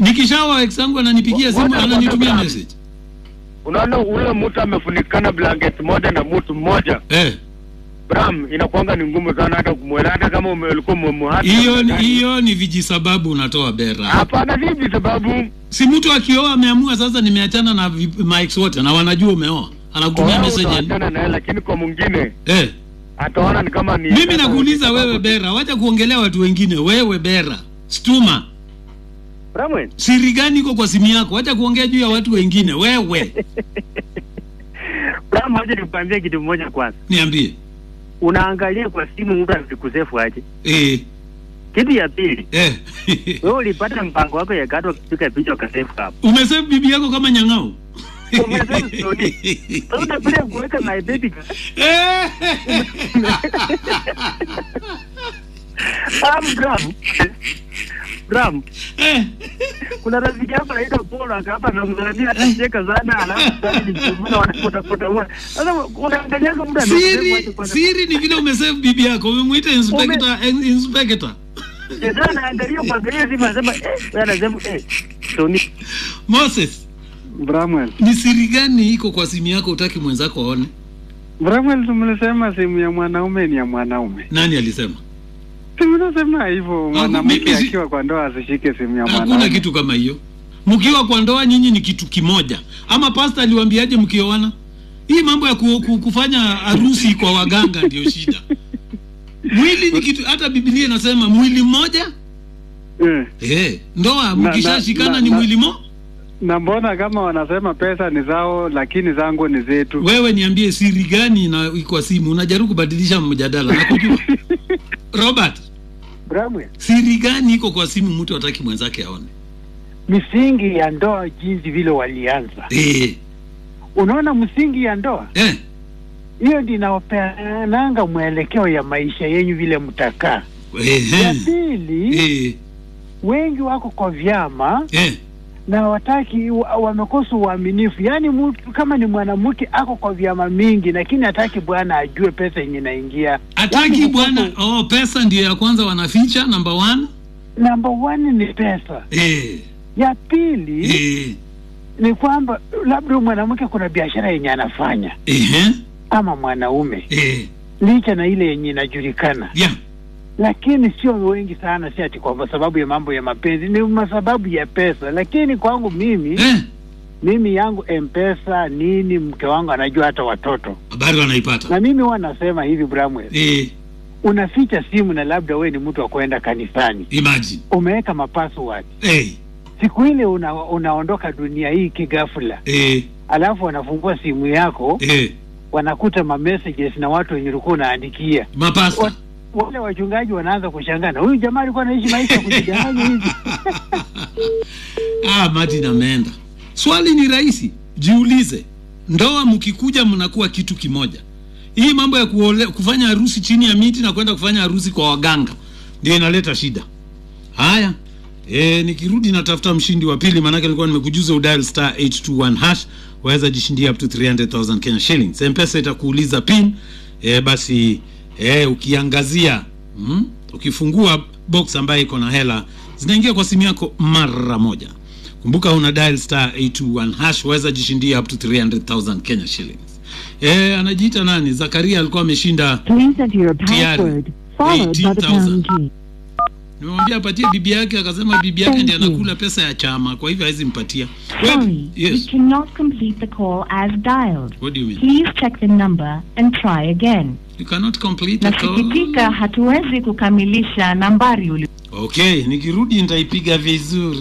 nikishawa ex yangu ananipigia simu Ngoja ananitumia kwanza. message Unaona ule mtu amefunikana blanket moja na mtu mmoja eh Bram, inakuanga ni ngumu sana hata kumwelewa, hata kama ume- ulikuwa umemhata. hiyo ni- hiyo ni vijisababu unatoa bera Hapana, vipi sababu si mtu akioa ameamua sasa nimeachana na vi- max wote na wanajua umeoa anakutumia kwa message yani. utaachana naye, lakini kwa mwingine eh ataona ni kama ni mimi nakuuliza wewe bera wacha kuongelea watu wengine wewe bera stuma Bramwe, siri gani iko kwa simu yako wacha kuongea juu ya watu wengine wewe Bram, wacha nikuambie kitu moja kwanza. niambie Unaangalia kwa simu mtu akikusefu aje. eh Kitu ya pili, eh wewe ulipata mpango wako ya kati ukipiga picha ukasefu hapo. umesave bibi yako kama nyang'au Umesave story. Sasa unapenda kuweka my baby. Eh. Ah, Bram. Bram, Eh. kuna rafiki hapa anaitwa Paul akapa na mzania anacheka sana alafu sasa ni mtu wanapotea potea. Sasa unaangalia kama mtu anasefu aje siri kwanza. siri ni vile umesave bibi yako umemwita inspector in- inspector Sasa anaangalia kuangalia simu anasema eh, wewe anasema eh, Tony. Moses Bramwell. ni siri gani iko kwa simu yako utaki mwenzako aone Bramwell, tumlisema simu ya mwanaume ni ya mwanaume. nani alisema Tumesema hivyo mwanamke mimi si- akiwa kwa ndoa asishike simu ya hakuna mwanaume. kitu kama hiyo mkiwa kwa ndoa nyinyi ni kitu kimoja ama pasta aliwaambiaje mkioana hii mambo ya ku, ku, kufanya harusi kwa waganga ndio shida mwili ni kitu hata biblia inasema mwili mmoja Eh. eh ndoa Na- mkishashikana na- ni na- mwili mo Na mbona kama wanasema pesa ni zao lakini zangu ni zetu? wewe niambie siri gani na kwa simu unajaribu kubadilisha mjadala nakujua robert Bramwe, siri gani iko kwa simu mtu hataki mwenzake aone misingi ya ndoa jinsi vile walianza. eh Unaona, msingi ya ndoa eh hiyo ndio inaopeananga mwelekeo ya maisha yenyu vile mtakaa. Ya eh pili, eh wengi wako kwa vyama eh na wataki wa- wamekosa uaminifu. Yaani mtu kama ni mwanamke ako kwa vyama mingi, lakini hataki bwana ajue pesa yenye inaingia. hataki Yaani bwana kukosa- oh pesa ndio ya kwanza wanaficha number one Number one ni pesa. eh Ya pili eh ni kwamba labda huyu mwanamke kuna biashara yenye anafanya eh ama mwanaume eh licha na ile yenye inajulikana, yeah lakini sio wengi sana, si ati kwa sababu ya mambo ya mapenzi, ni kwa sababu ya pesa. Lakini kwangu mimi eh mimi yangu mpesa nini, mke wangu anajua hata watoto, habari wanaipata na mimi huwa nasema hivi Bramwell, eh unaficha simu na labda we ni mtu wa kwenda kanisani, imagine umeweka mapassword, eh siku ile una, unaondoka dunia hii kigafula, eh alafu wanafungua simu yako eh wanakuta ma messages na watu wenye ulikuwa unaandikia mapasta Wa- wale wachungaji wanaanza kushangana, huyu jamaa alikuwa anaishi maisha ya kujidanganya hivi. ah martin ameenda swali ni rahisi jiulize ndoa mkikuja mnakuwa kitu kimoja hii mambo ya kuole, kufanya harusi chini ya miti na kwenda kufanya harusi kwa waganga ndio inaleta shida haya e, nikirudi natafuta mshindi wa pili maanake nilikuwa nimekujuza udial star 821 hash waweza jishindia up to 300000 kenya shillings mpesa itakuuliza pin e, basi e, ukiangazia mm, ukifungua box ambayo iko na hela zinaingia kwa simu yako mara moja kumbuka una dial star 821 hash waweza jishindia up to 300000 kenya shillings e, anajiita nani zakaria alikuwa ameshinda Please enter your Tayari. password, followed by the 18,000. pound key. nimemwambia apatie bibi yake akasema bibi yake Thank ndiye you. anakula pesa ya chama kwa hivyo hawezi mpatia Wewe- Sorry, yes you cannot complete the call as dialed. what do you mean Please check the number and try again. you cannot complete the call Nasikitika, hatuwezi kukamilisha nambari uli okay nikirudi nitaipiga vizuri